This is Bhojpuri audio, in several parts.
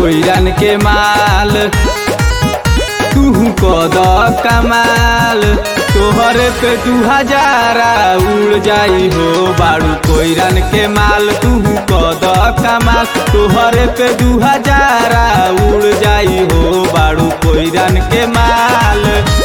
कोइरन के माल तू कद कमाल तोहरे पे दू हजारा उड़ जाई हो बाड़ू कोइरन के माल तू कद कमाल तोहरे पे दू हजारा उड़ जाई हो बाड़ू कोइरन के माल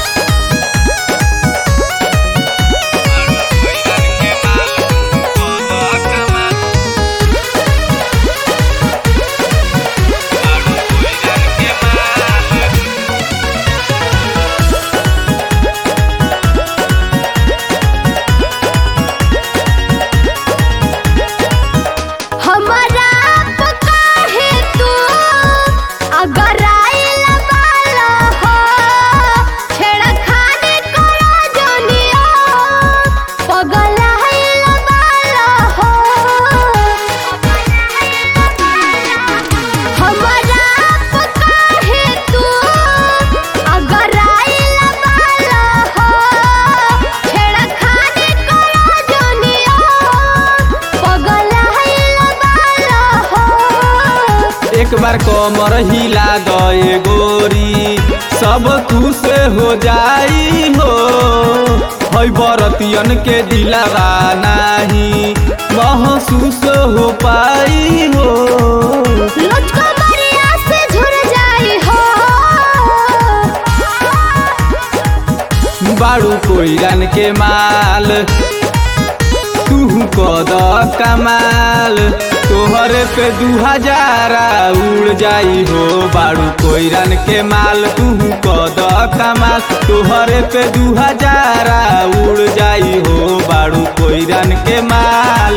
हमारा काहे तू अगर आइल बाला हो छेड़खानी करो जोनिया पगल आइल बाला हो हमारा काहे तू अगर आइल बाला हो छेड़खानी करो जोनिया पगल आइल बाला हो एक बार कमर हिला गए गोरी सब तू से हो जाई हो है बरतियन के दिलावा नाही महसूस हो पाई हो मुझको मरिया से झुर जाई हो बाड़ू कोइरन के माल तू कद कमाल तोहरे पे दू हजारा उड़ जाई हो बाड़ू कोइरन के माल तू कद कमाल तोहरे पे दू हजारा उड़ जाई हो बाड़ू कोइरन के माल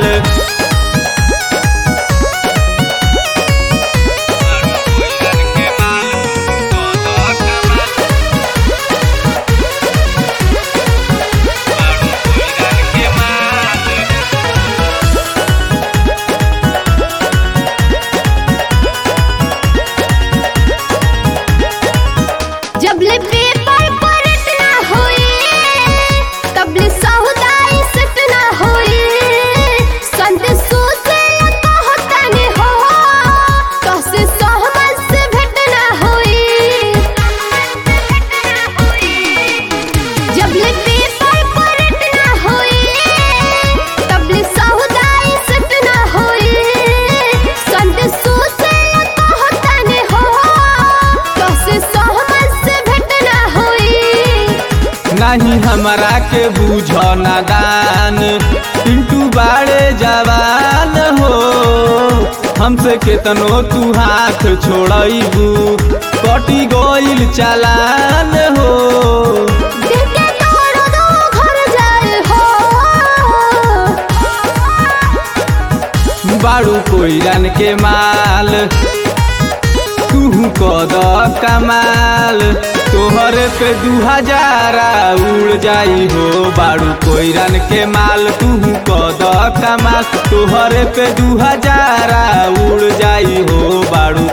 जब ले पेपर पर इतना होई तब ले सहुदाई सतना होई संत सोचे कहता ने हो कसे सहमत से भेटना होई जब ले पेपर पर इतना होई तब ले सहुदाई सतना होई संत सोचे कहता ने हो कसे सहमत से भेटना होई नहीं हमरा के बूझ नादान पिंटू बाड़े जवान हो हमसे केतनो तू हाथ छोड़बू कटी गइल चालान हो देखे तोड़ दो घर जाए हो बाड़ू कोइरन के माल तू कद कमाल तोहरे पे दू हजारा उड़ जाई हो बाड़ू कोइरन के माल तू कद कमाल तोहरे पे दू हजारा उड़ जाई हो बाड़ू